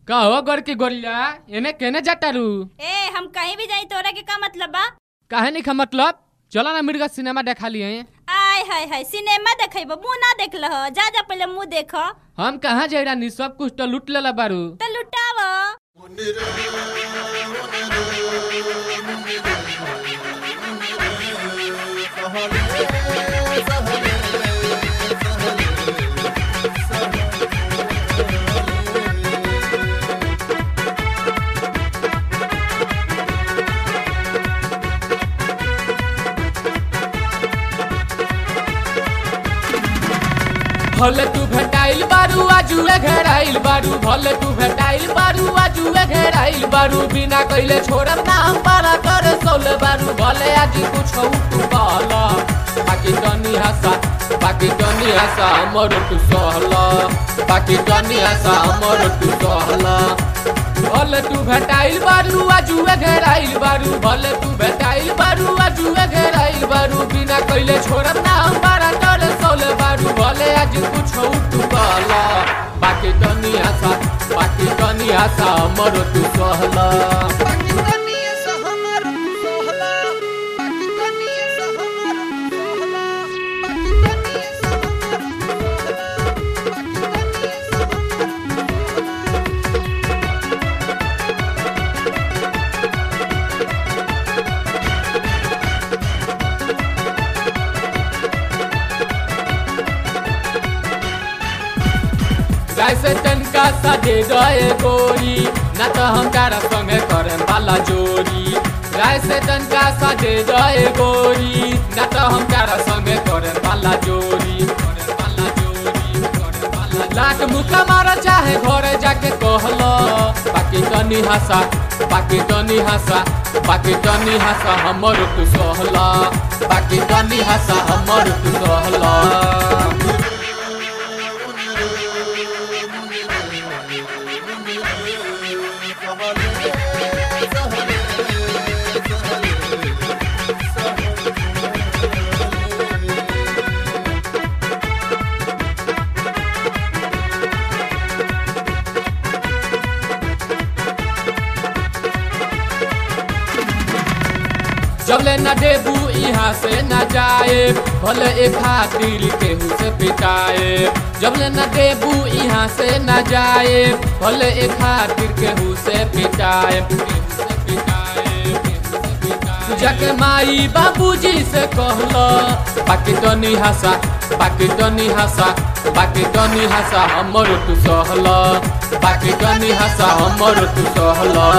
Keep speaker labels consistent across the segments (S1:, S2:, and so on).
S1: कहो गोर की गोरिया एने केने जातारू
S2: ए हम कहीं भी जाई तोरा के का मतलब बा
S1: काहे नहीं खा मतलब चलो ना मिर्गा सिनेमा देखा लिए
S2: आय हाय हाय सिनेमा देखेब मुंह ना देख लह जा जा पहले मुंह देख त
S1: हम कहाँ जाई रानी सब कुछ तो लूट लेला बारू
S2: लुटाव
S1: भले तू भेटाइल बारू आजुए घेराइल बारू भले तू भेटाइल बारू आजुए घेराइल बारू बिना कइले छोड़ब ना हम पारा करे सोले बारू भले आज कुछ तू कहला बाकी तनी हसा बाकी तनी हसा हमर तू सहला बाकी तनी हसा हमर तू सहला भले तू भेटाइल बारू आजुए घेराइल बारू भले तू भेटाइल बारू आजुए घेराइल बारू बिना कइले छोड़ब ना हम पारा करे सोले बारू भले आज कुछ तू कहला बाकी तनी आशा बाकी तनी आशा हमर तू सहला जैसे तनका सा दे गए गोरी न तो हम तारा संगे करे वाला जोरी जैसे तनका सा दे गए गोरी न तो हम तारा संगे करे वाला जोरी करे वाला जोरी करे वाला लाख मुका मारा चाहे घरे जाके कहलो बाकी तनी हंसा बाकी तनी हंसा बाकी तनी हंसा हमर तू सहला बाकी तनी हंसा हमर तू सहला जब ले न देबू यहाँ से न जाए भले एक खातिर केहू से पिटाए जब ले न देबू यहाँ से न जाए भले एक खातिर केहू से पिटाए केहू से पिटाए, केहू से पिटाए। जाके माई बाबूजी से कहलो बाकी तो नहीं हंसा बाकी तो नहीं हंसा बाकी तो नहीं हंसा हमर तू सहला बाकी तो नहीं हंसा हमर तू सहला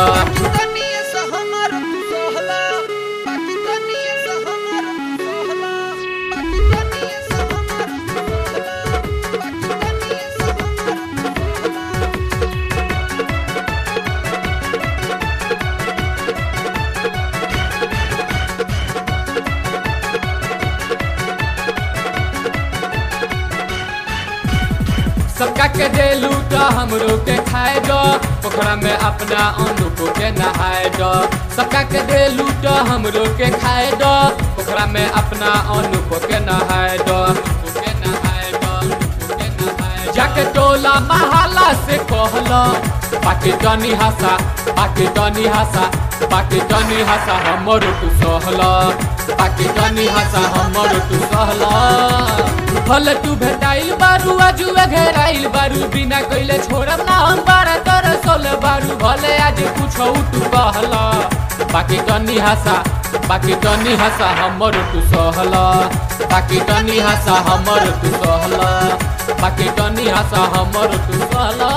S1: सबका के दे लूटा हमरो के खाए दो पोखरा में अपना अनुको के नहाए दो सबका के दे लूटा हमरो के खाए दो पोखरा में अपना अनुको के नहाए दो अनुको के नहाए दो अनुको के नहाए दो। जाके टोला महाला से कहला बाकी तनी हंसा बाकी तनी हंसा बाकी तनी हंसा हमरो तू सहला बाकी तनी हंसा हमरो तू सहला भले तू भेटाइल बारू आजुए घेराइल बारू बिना कइले छोड़ब ना हम बारा तर सोल बारू भले आज कुछ तू कहला बाकी तनी हंसा बाकी तनी हंसा हमर तू सहला बाकी तनी हंसा हमर तू सहला बाकी तनी हंसा हमर तू सहला